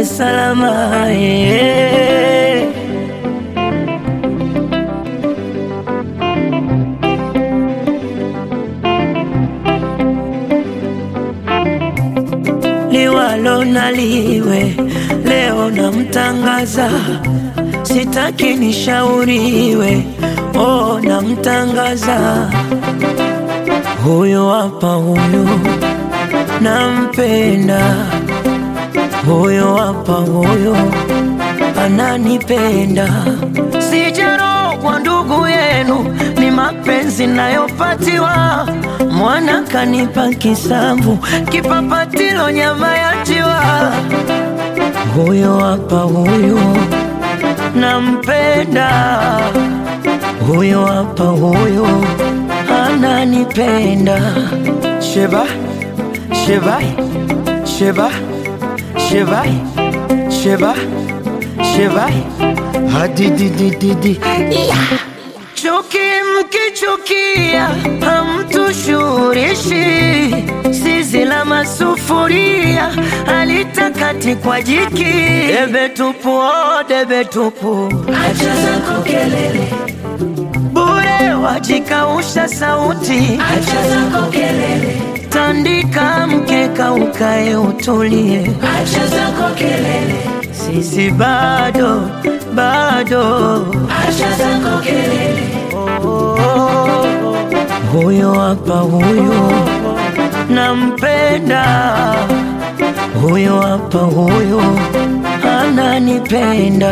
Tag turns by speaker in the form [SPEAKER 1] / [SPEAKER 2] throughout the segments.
[SPEAKER 1] salama eh. liwalo na liwe, leo namtangaza, sitaki nishauriwe, oh, namtangaza huyu hapa, huyu nampenda, huyu hapa, huyu ananipenda, sijarogwa ndugu yenu, ni mapenzi nayopatiwa mwana kanipa kisamvu, kipapatilo nyama ya njiwa. Huyo hapa huyo nampenda, huyo hapa huyo ananipenda. Sheba, sheba, sheba, sheba, sheba, sheba, hadididididi yeah. Chuki mkichukia hamtushurishi, zizi la masufuria halitakati kwa jiki. Debe tupu, oh, debe tupu,
[SPEAKER 2] Acha zako kelele,
[SPEAKER 1] bure wajikausha sauti.
[SPEAKER 2] acha zako kelele,
[SPEAKER 1] Tandika mkeka ukae utulie,
[SPEAKER 2] acha zako kelele,
[SPEAKER 1] sisi bado bado
[SPEAKER 2] acha zako kelele,
[SPEAKER 1] Huyo hapa huyo nampenda, huyo hapa huyo ananipenda.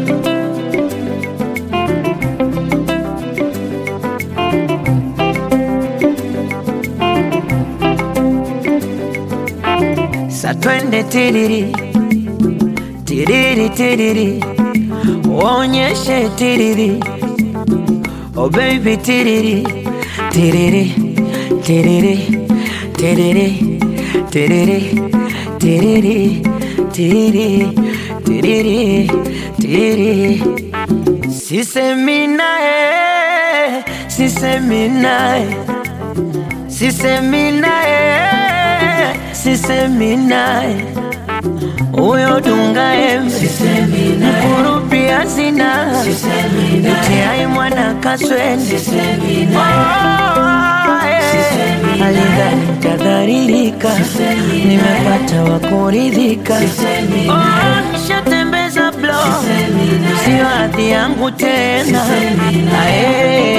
[SPEAKER 1] Sa twende tiriri tiriri tiriri, uonyeshe tiriri Oh baby tiriri tiriri tiriri tiriri tiriri tiriri tiriri tiriri tiriri Sisemi naye sisemi naye sisemi naye sisemi naye huyo dunga embe
[SPEAKER 2] sisemi naye,
[SPEAKER 1] kurupia sina
[SPEAKER 2] sisemi naye,
[SPEAKER 1] itiai mwana kaswende
[SPEAKER 2] sisemi naye,
[SPEAKER 1] alidhani tadharirika, nimepata wa kuridhika.
[SPEAKER 2] sisemi
[SPEAKER 1] Oh, nishatembeza blo,
[SPEAKER 2] sisemi naye,
[SPEAKER 1] sio hadhi yangu tena.
[SPEAKER 2] Sisemi naye.
[SPEAKER 1] Ae,